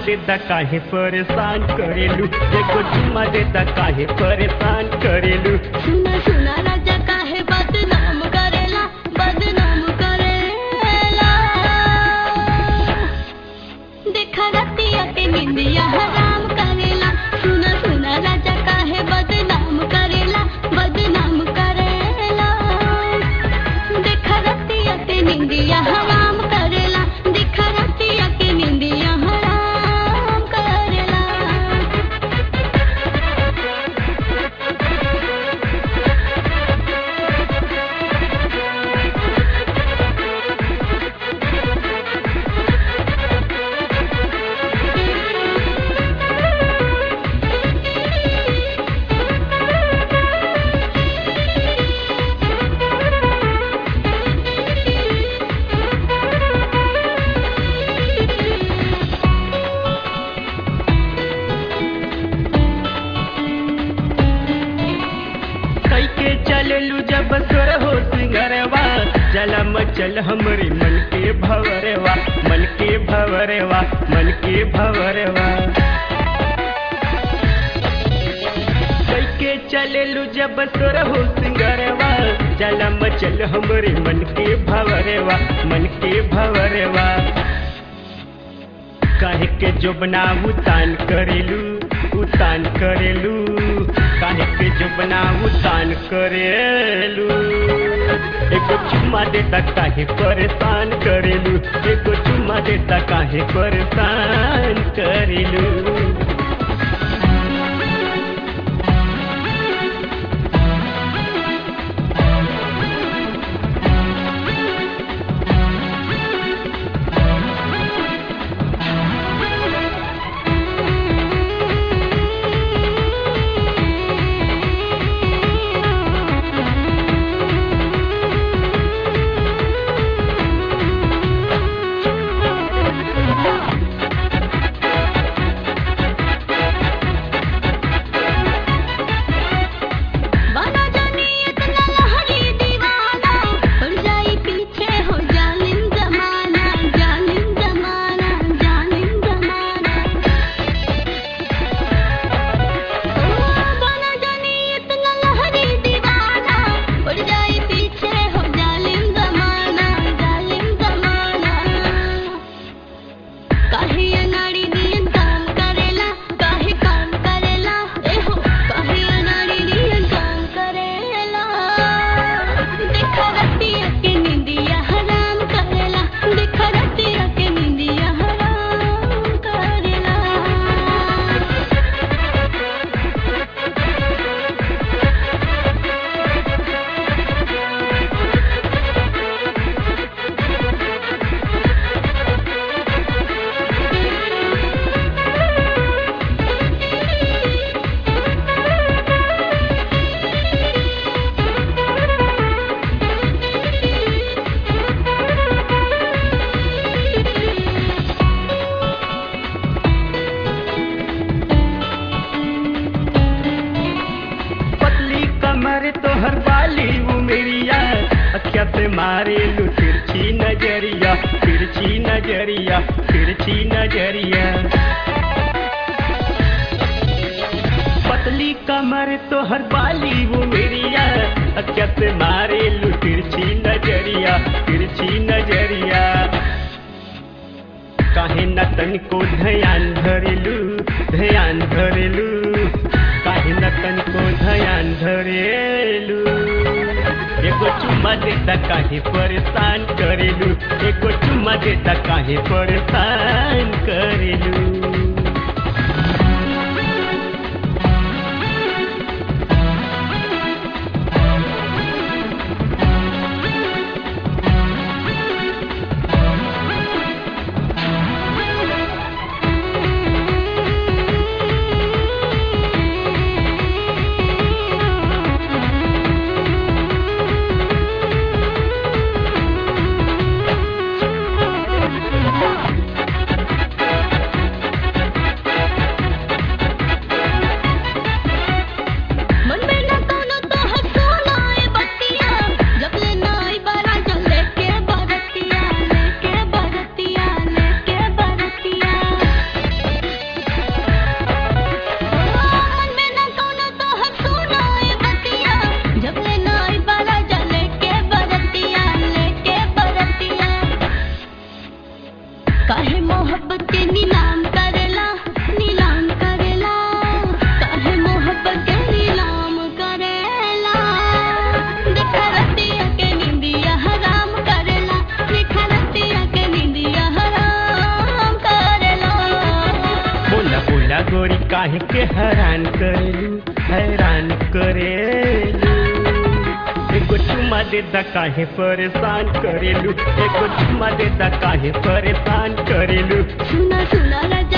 देता काहे परेशान करेलू एगो चुम्मा देता काहे परेशान करेलू सुना सुना राजा काहे बदनाम करेला बदनाम करेला देखा रतिया के निंदिया हराम करेला सुना सुना राजा काहे बदनाम करेला बदनाम करेला देखा रतिया के निंदिया हराम करेला देखा रतिया के निंदिया हराम करेला कई के चललू जब तोर हो सिंगरवा जला मचल हमरे मन के भवरवा मन के भवरवा मन के भवरवा कई के चललू जब तोर हो सिंगरवा जला मचल हमरे मन के भवरवा मन के भवरवा काहे के जोबना उतान करेलू उतान करेलू काहे के जोबना उतान करेलू एगो चुम्मा देता काहे परेशान करेलू एगो चुम्मा देता काहे परेशान करेलू बना जानी इतना लहरी दीवाना पड़ जाई पीछे हो जालिम जमाना जालिम जमाना जालिम जमाना बना जानी इतना लहरी दीवाना पड़ जाई पीछे हो जालिम जमाना जालिम जमाना काहे अनाड़ी नियन काम करेला काहे काम करेला एहो काहे अनाड़ी नियन काम करेला देखा रतिया के निंदिया हराम करेला देखा रतिया के निंदिया हराम करेला पतली कमर तोहर बाली उमेरिया अखिया से मारे लू तिरछी नजरिया तिरछी नजरिया तिरछी नजरिया पतली कमर तोहर बाली उमेरिया अखिया से मारे लू तिरछी नजरिया तिरछी नजरिया काहे न तनिको ध्यान धरेलू ध्यान धरेलू काहे न तनिको ध्यान धरेलू एगो चुम्मा देता काहे परेशान करेलू एगो चुम्मा देता काहे परेशान करेलू काहे मोहब्बत के नीलाम करेला नीलाम करेला काहे मोहब्बत के नीलाम करेला देखा रतिया के निंदिया हराम करेला देखा रतिया के निंदिया हराम करेला बोला बोला गोरी काहे के हैरान करेलू हैरान करेलू एगो चुमा देता काहे परेशान करेलू एगो चुमा देता काहे परेशान करेलू सुना सुना राजा